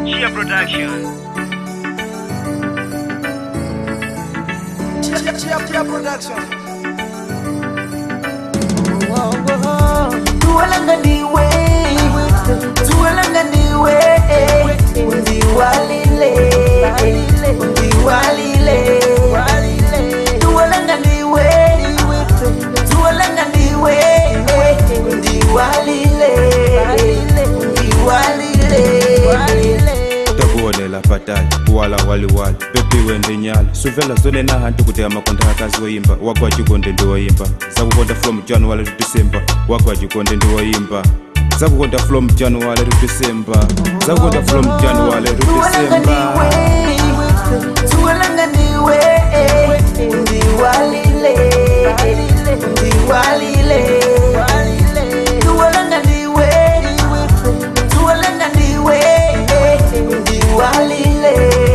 Chia Production. Chia, chia, chia production. tuwalanga ndiwe tuwalanga ndiwe undiwalile undiwalile tuwalanga ndiwe tuwalanga ndiwe undiwalile undiwalile takuwolela patali kuwala waliwali pepiwe ndinyala suvela zone na hantu kuti amakonda akazi woyimba wagwa chikonde ndiwoyimba zakukonda from january to december wagwa chikonde ndiwoyimba zakukonda from january to december zakukonda from january to december tuwalanga ndiwe undiwalile undiwalile tuwalanga ndiwe tuwalanga ndiwe undiwalile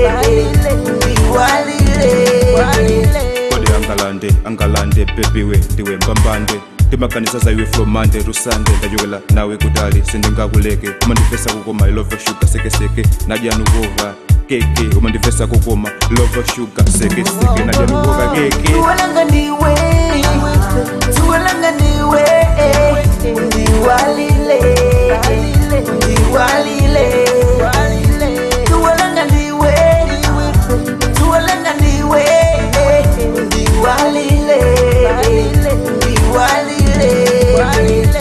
undiwalile kodi angalande angalande pepiwe ndiwe mbambande timakanisa zaiwe from monday to sunday ndachokela nawe kutali sindingakuleke umandivesa kukoma ilova shuga sekeseke nadyanukova keke umandivesa kukoma ilova shuga sekeseke nadyanukova keke tuwalanga ndiwe tuwalanga ndiwe undiwalile undiwalile tuwalanga ndiwe tuwalanga ndiwe undiwalile undiwalile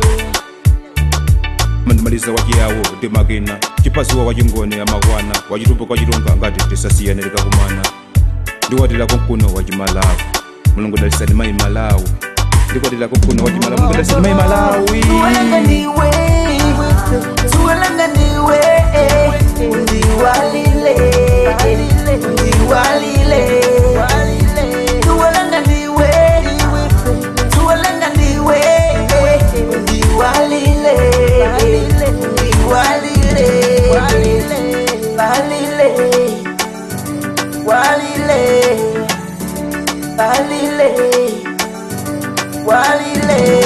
mandimaliza wachiyawo ndimakina chipasiwa wachingone amakwana wachitumbo kwachilunga ngati tisasiyane likakumana ndikwatila kunkuno wachimalawi mulungu dalisani mayi malawi ndikwatila kunkuno wachimalawi mulungu dalisani mayi malawi tuwalanga ndiwe tuwalanga ndiwe undiwalile undiwalile tuwalanga ndiwe tuwalanga ndiwe undiwalile undiwalile walile walile walile walile